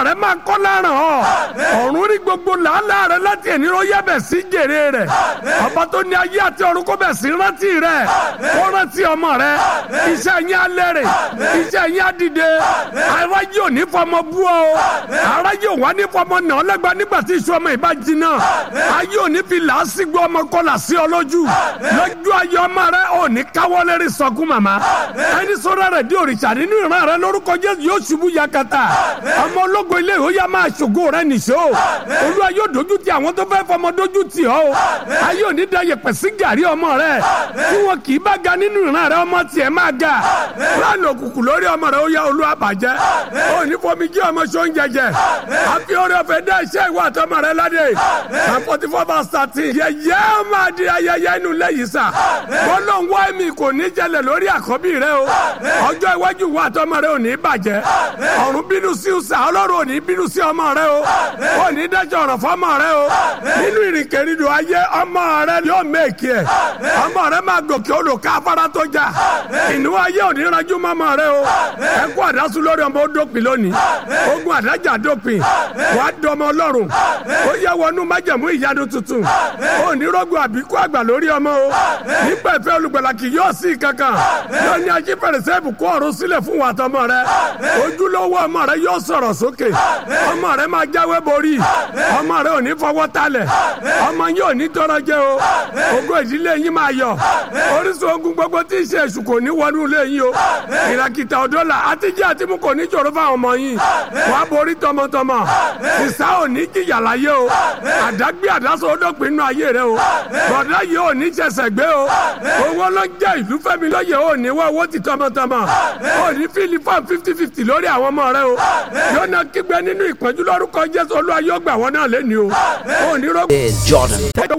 rẹ máa kọ́ láràn ọ́ ọ̀run rí gbogbo làálàá rẹ láti ẹni ló yẹ bẹ̀ sí jèrè rẹ̀ ọba tó ní ayé àti ọ̀run kó bẹ̀ sí rántí rẹ̀ kó rántí ọmọ rẹ̀ iṣẹ́ yín alẹ́ rẹ̀ iṣẹ́ yín adìde aráyé ò ní fọmọ bú ọ aráyé ò wá ní fọmọ nà ọ́ lẹ́gba nígbà tí iṣu ọmọ ìbá jiná ayé ò ní fi làásìgbò ọmọ kọlà sí ọ lójú lójú ayé ọmọ rẹ ò ní káwọ́ lérí sọkún màmá ẹni sọ́ra rẹ̀ di òrìṣà nínú ìran rẹ lórúkọ jésù yóò ṣubú yakata ọmọ ológo ilé ìhó yá máa ṣògo rẹ nìṣó olúwa yóò dojú ti àwọn tó fẹ́ fọmọ dojú ti ọ́ o ayé ò ní da yẹpẹ̀ sí gàrí ọmọ rẹ tí wọn kì í bá ga nínú ìran rẹ ọmọ tiẹ̀ máa ga láàánú òkùnkùn lórí ọmọ rẹ ó yá olúwa bàjẹ́ ó ní fomi jí ọmọ ṣó ń jẹjẹ àfi orí ọ̀fẹ́ dá iṣẹ́ ìwà àtọmọ rẹ ládé àfọ̀tí fọ́ bá sàtì yẹyẹ máa di ayẹyẹ inú lẹ́yìn sà bọ́lọ̀ ń wá mi kò ní jẹlẹ̀ lórí àkọ́bí rẹ o ọjọ́ iwájú ìwà àtọmọ rẹ ò ní bàjẹ́ ọ̀run bínú sí sà ọlọ́run ò ní bínú sí ọmọ rẹ o ò ní dájọ́ ọ̀rọ̀ fọmọ rẹ o nínú ìrìnkèrindò ayé ọmọ rẹ yóò mẹ́ẹ̀kì ẹ̀ ọmọ rẹ máa gòkè odò ká afárá tó jà ìnú ayé ò ní ranjú mọ́mọ rẹ o ẹkú àdásù lórí ọmọ ó dópin lónìí ogun àdájà dópin wàá dọmọ ọlọ́run ó yẹ wọnú májẹ̀mú ìyanu tuntun ó ní rọ́gùn àbíkú àgbà lórí ọmọ o nípa ìfẹ́ olùgbàlà kì yóò sí kankan yóò ní ají fèrèsé ìbùkún ọ̀run sílẹ̀ fún wa tọmọ rẹ ojúlówó ọmọ rẹ yóò sọ̀rọ̀ sókè ọmọ rẹ máa jáwé borí ọmọ rẹ ò ní fọwọ́ talẹ̀ ọmọ yín ò ní tọrọ jẹ o ogún ìdílé yín máa yọ orísun ogun gbogbo tí ì ṣe èṣù kò ní wọnú ilé yín o ìràkìtà ọ̀dọ́là àtijọ́ àti mú kò ní jòrò fáwọn ọmọ yín wàá borí tọmọtọmọ sísá ò ní jìyà láyé o àdágbé àdásọ ọdọ́pin nínú ayé rẹ o bọ̀dá yìí ò ní ṣẹ̀ṣẹ̀ gbé o owó ló ń jẹ́ ìlú fẹ́mi lóye ò ní wá owó ti tọmọtọmọ ò ní fíìlì fún fifty fifty lórí àwọn ọmọ rẹ o yóò náà kígbe nínú ìpọ́njú lórúkọ jésù olúwa yóò gbà wọ́n náà lẹ́ni o ò ní rọ́gbọ́. is Jordan.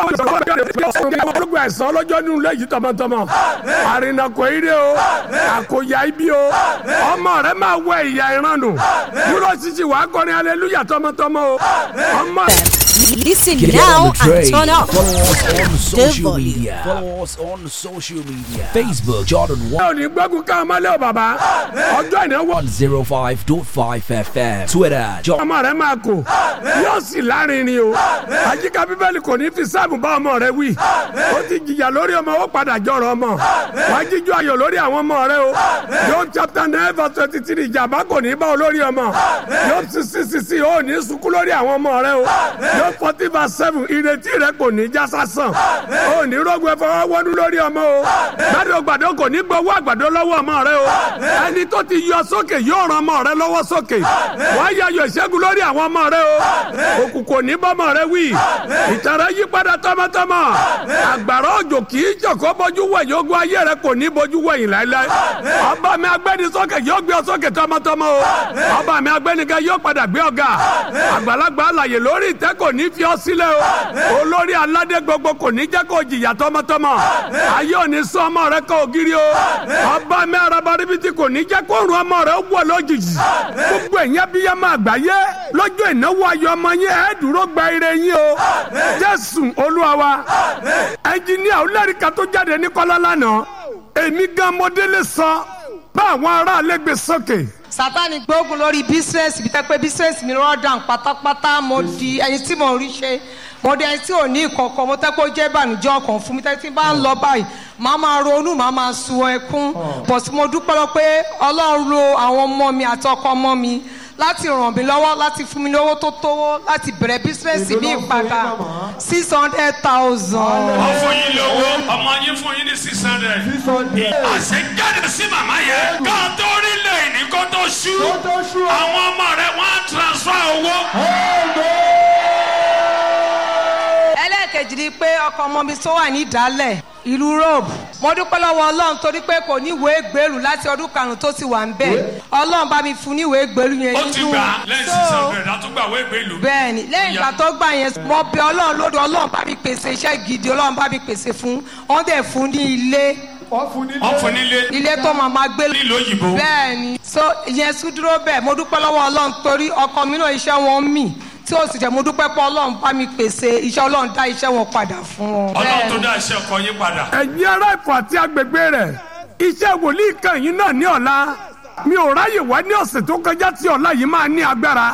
olùgbò ẹ̀sán lọ́jọ́ nínú ilé yìí tọmọtọmọ àrìnàkò ire o àkòyà ibi o ọmọ rẹ máa wẹ ìyá ìrànù dúró ṣíṣì wàá kọrin aleluya tọmọtọmọ o ọmọ. Listen Get now on the and train. turn up. Follow us on social volume. media. Follow us on social media. Facebook Jordan ò ní gbógun ká ọmọ lé o bàbá ọjọ́ ìnáwó 105.5 FM. Twitter Jordan. ọmọ rẹ máa kó yóò sì lárinrin o àyíká bíbélì kò ní fi sáàmù bá ọmọ rẹ wí ó ti jìyà lórí ọmọ ó padà jọrọ ọmọ wàá jíjọ ayọ̀ lórí àwọn ọmọ rẹ o Job chapter nine verse twenty three ìjàmbá kò ní bá ọ lórí ọmọ Job sixty sixty ó ní sunkún lórí àwọn ọmọ rẹ o Job forty verse seven ìrètí rẹ kò ní já sásán ó ní rògbò ẹfọwọ́ wọnú lórí ọmọ o gbàdó gbàdó kò ní gbowó àgbàdo lọ́wọ́ ọmọ rẹ o ẹni tó ti yọ sókè yóò ran ọmọ rẹ lọ́wọ́ sókè wàá yayọ̀ ìṣẹ́gun lórí àwọn ọmọ rẹ o òkùnkùn ní bọ́mọ rẹ wí ìtara yí padà tọmọtọmọ àgbàrá òjò kì í jọ̀kọ́ bójú wẹ̀yìn ogun ayé rẹ kò ní bójú wẹ̀yìn láéláé ọba mi agbẹ́ni sókè yóò gbé ọ sókè tọmọtọmọ o ọba mi agbẹ́nigẹ́ yóò padà gbé ọ̀gá àgbàlagbà àlàyé lórí ìtẹ́ kò ní fi ọ sílẹ̀ o olórí aládé gbogbo kò ní jẹ́ kó jìyà tọmọtọmọ ayé ò ní sún ọmọ rẹ kó ògiri o ọba mi araba ríbitì kò ní jẹ́ kó rún ọmọ rẹ wọ̀ lójijì gbogbo ẹ̀yìn abiyamọ àgbáyé lọ́jọ́ ìnáwó ayọ̀ ọmọ yín ẹ̀ dúró gba ire yín o jésù olúwa wa ẹnjìníà olórìkà tó jáde ní kọ́lá lánàá èmi gan mọdélé sọ bá àwọn aráàlú gbé sókè sátani gbógun lórí bísírẹ́sì bí tẹ́pẹ́ bísírẹ́sì mi rọ́ọ̀dàn pátápátá mo di ẹni tí mo rí ṣe mo di ẹni tí ò ní ìkọ̀kọ̀ mo tẹ́pẹ́ ó jẹ́ ìbànújẹ́ ọkàn fún mi tẹ́pẹ́ tí bá ń lọ báyìí màá máa ronú màá máa sun ẹkún bọ̀ tí mo dúpẹ́ lọ pé ọlọ́run lo àwọn ọmọ mi àti ọkọ ọmọ mi láti ràn mí lọ́wọ́ láti fún mi lówó tó tówó láti bẹ̀rẹ̀ bísírẹ́sì ní ìpadà six hundred thousand. wọ́n fún yín lówó ọmọ yín fún yín ní six hundred. àṣẹ jáde sí màmá yẹn. ká tó rí lẹ́yìn ní kó tó ṣú. àwọn ọmọ rẹ̀ wọ́n á transfer owó. ẹlẹ́ẹ̀kejì ni pé ọkọ ọmọ mi tó wà ní ìdálẹ̀ ìlú rome mo dúpẹ́ lọ́wọ́ ọlọ́run torí pé kò ní ìwé gbèrú láti ọdún karùn-ún tó ti wà ń bẹ̀ ọlọ́run bá mi fún ní ìwé gbèrú yẹn ó ti gbà lẹ́yìn six hundred àtúgbà wé gbé ìlú. bẹ́ẹ̀ni lẹ́yìn ìgbà tó gbà yẹn mo bẹ ọlọ́run lódò ọlọ́run bá mi pèsè iṣẹ́ gidi ọlọ́run bá mi pèsè fún wọ́n dẹ̀ fún ní ilé wọ́n fún nílé ilé tó máa ma gbé nílùú òyìnbó. bẹ́ẹ̀ni so ìyẹn sún dúró bẹ́ẹ̀ mo dúpẹ́ lọ́wọ́ ọlọ́run torí ọkọ mi náà iṣẹ́ wọn mì tí ó sì jẹ́ mo dúpẹ́ pé ọlọ́run bá mi pèsè iṣẹ́ ọlọ́run dá iṣẹ́ wọn padà fún wọn. ọlọ́run tó dá iṣẹ́ ọkọ yín padà. ẹ̀yin ará ìfọ̀ àti agbègbè rẹ̀ iṣẹ́ wòlíì kan yín náà ní ọ̀la mi ò ráyè wá ní ọ̀sẹ̀ tó kọjá tí ọ̀la yìí máa ní agbára